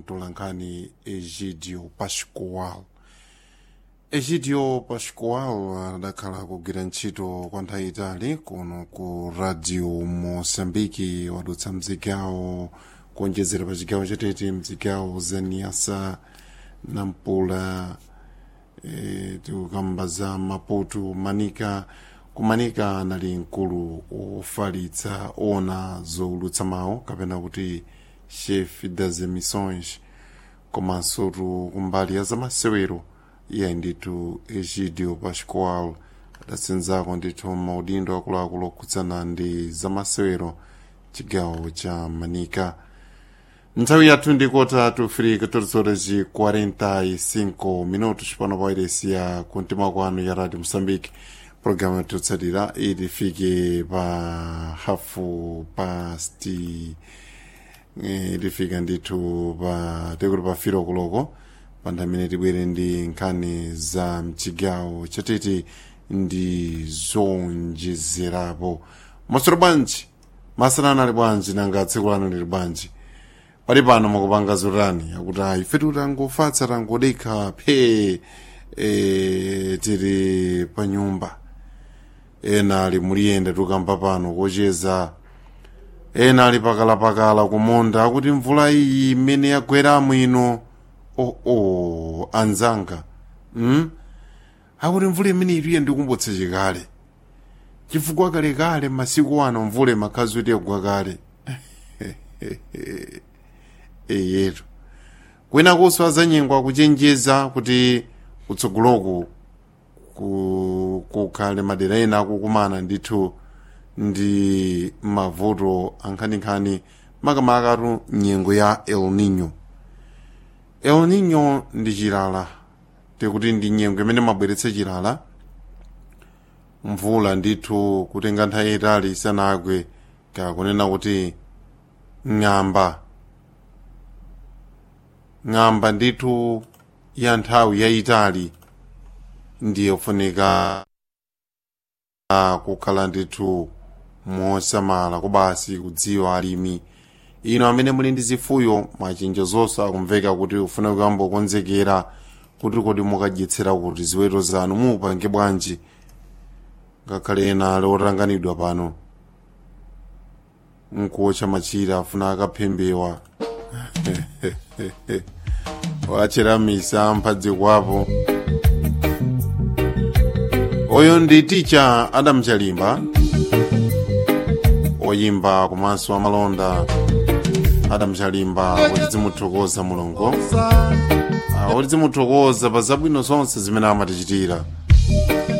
mtolankhani egidio pascual egidio pascual adakhala kugwira ntchito kwa nthawi itali kuno ku radio moçambike wadutsa mzigawo kuonjezera pa chigawo chatete mzigawo za niasa nampula e, tikukamba za maputo manika kumanika anali mkulu ofalitsa ona zowulutsa mawu kapena kuti chef das emissões komanso tu kumbali ya zamasewero iye ndithu egidio pascual adatsinzako ndithu maudindo akuluakulu okhudzana ndi zamasewero chigawo cha manika nthawi yathu ndikota tufiri horas e 45 minutos pano pa wairesi ya kuntima kwanu ya radio moçambique programa tiotsatira ilifike pa hafu pasti ilifika ndithu pa tekuti pa firo kuloko pandamene tibwere ndi nkhani za mchigawo chatete ndi zonjezerapo masoro bwanji masanana ali bwanji nanga tsiku lanu lili bwanji pali pano mukupanga zotani akuti ayi ife tangofatsa tangodekha phe e, tiri pa nyumba ena ali muliyenda tukamba pano kocheza ena ali pakalapakala kumonda akuti mvula iyi imene yagweramo ino oh, oh, anzanga mm? akuti mvula imene ituye ndikumbutsa chikale chifukwa kalekale masiku ano mvula imakhazi kuti yagwa kale eyetu kwina kuswa zanyengwa kuchenjeza kuti kutsogoloku kukhale madera ena akukumana ndithu ndi mavuto ankhaninkhani makamakatu nyengo ya el nino el nino ndi chilala tikuti ndi nyengo imene mabweretse chilala mvula ndithu kutenga nthawi itali isanagwe kakunena kuti ng'amba ng'amba ndithu ya nthawi yayitali ndiye kufunika kukhala ndithu mosamala kubasi kudziwa alimi ino amene muli ndi zifuyo machinjo zonse akumveka kuti ufuna kuyamba kukonzekera kuti kodi mukadyetsera kuti ziweto zanu mupange bwanji ngakhale ena ali otanganidwa pano nkuotcha machira afuna akaphembewa wacheramisa mphadzi kwapo oyo ndi ticha adam chalimba oyimba komanso amalonda adam chalimba kuti zimuthokoza mulungu kuti zimuthokoza pa zabwino zonse zimene amatichitira